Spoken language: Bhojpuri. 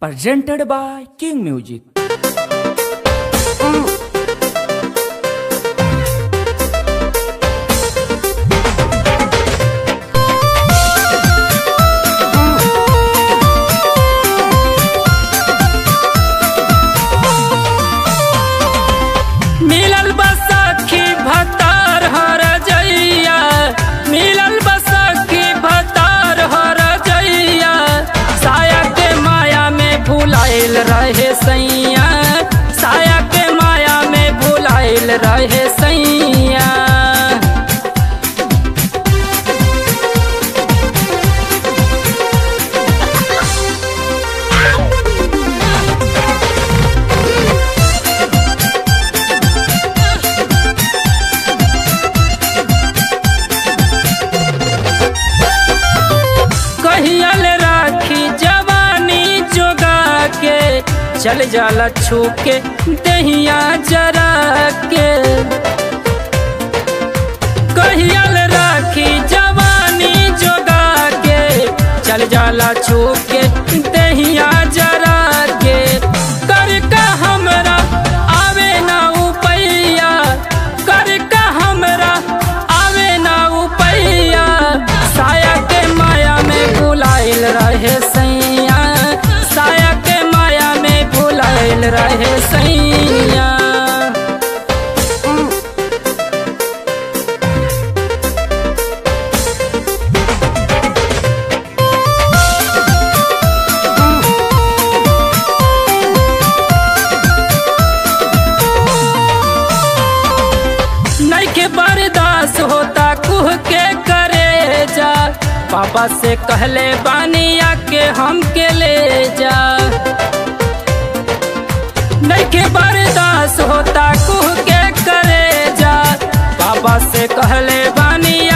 presented by King Music. मिलल बसखी भतार हर जइया मिलल बसखी भतार हर जइया साया के माया में भुलाइल रहे सैया साया के माया में भुलाइल रहे सैया कहियल राखी जवानी जोगा के चल जाला छू के दहिया जरा के कहियल राखी जवानी जोगा के चल जाला छू के दहिया जरा के कर का हमरा आवे ना उपैया कर का हमरा आवे ना उपैया साया के माया में भुलाइल रहे सैया साया के माया में भुलाइल रहे सैया नइखे बर्दाश्त होता कुह के करे जा पापा से कहले बानिया के हम के ले जा नइखे बर्दाश्त होता कुह के करे जा पापा से कहले बानिया